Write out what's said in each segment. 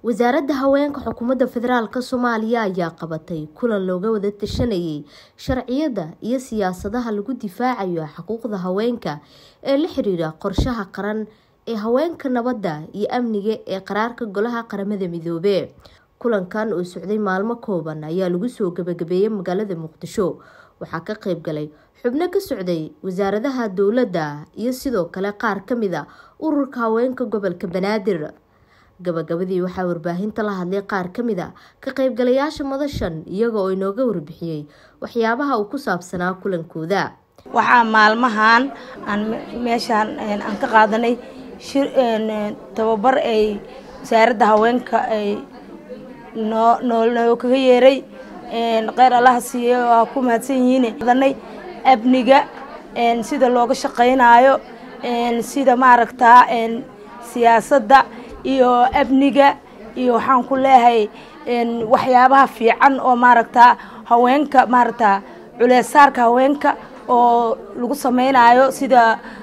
wasaaradda haweenka xukuumadda federaalk soomaaliya ayaa qabatay kulan looga wada tashanayay sharciyada iyo siyaasadaha lagu difaacayo xuquuqda haweenka ee la xiriira qorshaha qaran ee haweenka nabadda iyo amniga ee qaraarka golaha qaramada midoobe kulankan oo socday maalmo kooban ayaa lagu soo gabagabeeyey magaalada muqdisho waxaa ka qeyb galay xubno ka socday wasaaradaha dowladda iyo sidoo kale qaar kamid a ururka haweenka gobolka banaadir gabagabadii waxaa warbaahinta la hadlay qaar kamid a ka qeybgalayaasha madashan iyaga oo inooga warbixiyey waxyaabaha uu ku saabsanaa kulankooda waxaa maalmahan aan meeshaan aan ka qaadanay tababar ay wasaaradda haweenka ay noo noo kaga yeeray kheyr allaha siiye waa ku mahadsan yihiin qaadanay amniga sida looga shaqaynaayo sida maaragtaa siyaasadda iyo amniga iyo waxaan ku leeyahay waxyaabaha fiican oo maaragtaa haweenka maaragtaa culeesaarka haweenka oo lagu samaynayo sida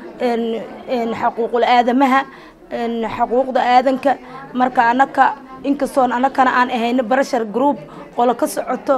xaquuqul aadamaha xaquuqda aadanka marka anaka inkastoon anakana aan ahayno barashar group qolo ka socoto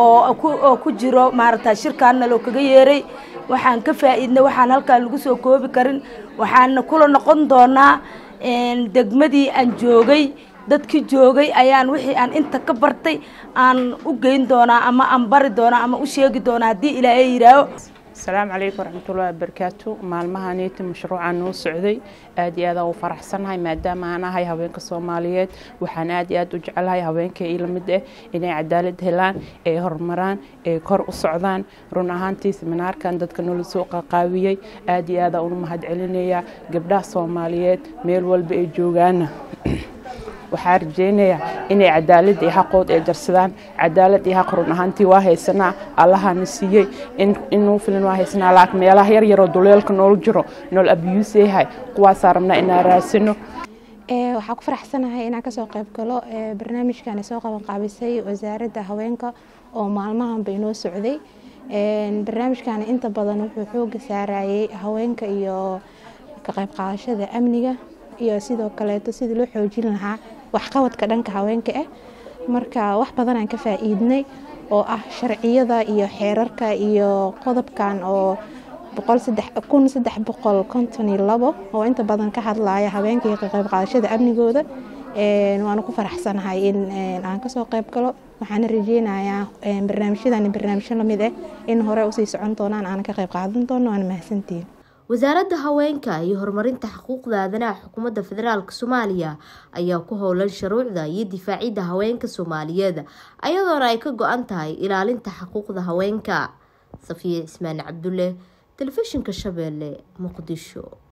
oo ku jiro maaragtaa shirkaanna loo kaga yeeray waxaan ka faa'iidnay waxaan halkaan lagu soo koobi karin waxaana kula noqon doonaa degmadii aan joogay dadkii joogay ayaan wixii aan inta ka bartay aan u geyn doonaa ama aan bari doonaa ama u sheegi doonaa haddii ilaahay yidhaaho asalaamu calaykum waraxmatullahi wabarakaatu maalmahaneyti mashruucaan noo socday aad iyo aadaan u faraxsanahay maadaama aan ahay haweenka soomaaliyeed waxaan aad iyo aad u jecelahay haweenka ii lamid ah inay cadaalad helaan ay horumaraan ay kor u socdaan run ahaantii seminaarkan dadka noola soo qaqaawiyey aad iyo aadaan unu mahad celinayaa gabdhaha soomaaliyeed meel walba ay joogaana waxaa rajeynayaa inay cadaalad iyo xaqood ay jarsadaan cadaalad iyo xaq run ahaantii waa haysanaa allahana siiyey inuu filan waa haysanaa laakiin meelaha yar yaroo duleelka nool jiro nool abiyuus yahay kuwaasaa rabnaa inaan raasino waxaa ku faraxsanahay inaan kasoo qayb galo barnaamijkan soo qaban qaabisay wasaaradda haweenka oo maalmahanba inoo socday barnaamijkan inta badan wuxuu xooga saarayay haweenka iyo ka qayb qaadashada amniga iyo sidoo kaleeto sidii loo xoojin lahaa waxqabadka dhanka haweenka ah marka wax badan aan ka faa-iidnay oo ah sharciyada iyo xeerarka iyo qodobkan oo kun saddex boqol konton iyo labo oo inta badan ka hadlaya haweenka iyo ka qayb qaadashada amnigooda waanu ku faraxsanahay in aan kasoo qayb galo waxaana rajeynayaa barnaamijyadan barnaamijyo lamid ah in hore usii socon doonaan aana ka qayb qaadan doono waana mahadsantihiin wasaaradda haweenka iyo horumarinta xuquuqda aadanaha xukuumadda federaalk soomaaliya ayaa ku howlan shuruucda iyo difaacidda haweenka soomaaliyeed ayadoona ay ka go-an tahay ilaalinta xuquuqda haweenka safiya cismaan cabdulle telefishinka shabeelle muqdisho